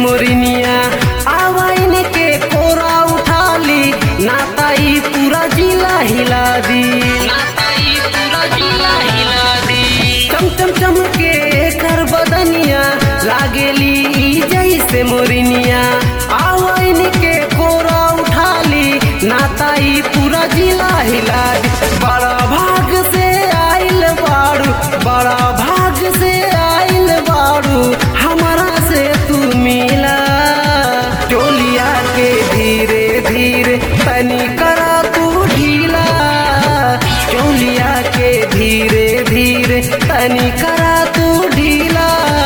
मोरिनिया आवाइन के कोरा उठा ली नाताई पूरा जिला हिला दी नाताई पूरा जिला हिला दी चम चम चम के कर बदनिया लागेली ई जैसे मोरिनिया आवाइन के कोरा उठा ली नाताई पूरा जिला हिला दी बड़ा भाग से आइल बाड़ू बड़ा भाग से आइल बाड़ू हमारा से तू मिला टोलिया के धीरे धीरे तनी करा तू ढीला चोलिया के धीरे धीरे तनी करा तू ढीला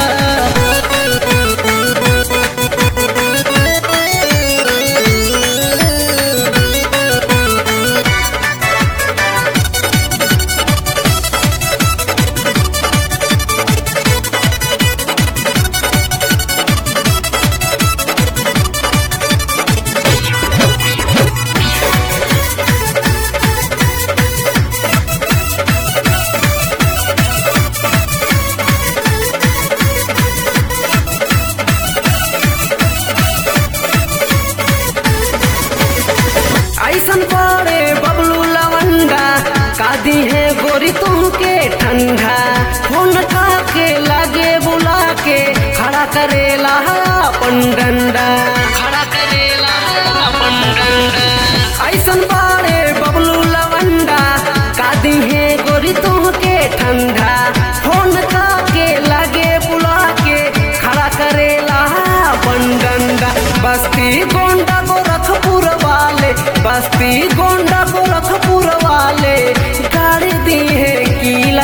ऐसन पड़े बबलू लवंडा कादी है गोरी तुमके ठंडा फोन का के लागे बुला के खड़ा करेला है अपन डंडा खड़ा करेला अपन डंडा ऐसन पड़े बबलू लवंडा कादी है गोरी तुमके ठंडा फोन का के लागे बुला के खड़ा करेला है अपन डंडा बस्ती गोंडा गोरखपुर वाले बस्ती गोंडा गोरखपुर वाले गाड़ी दी है किला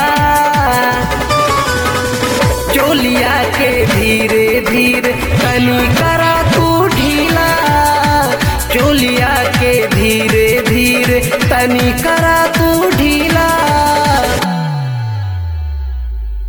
चोलिया के धीरे धीरे तनी करा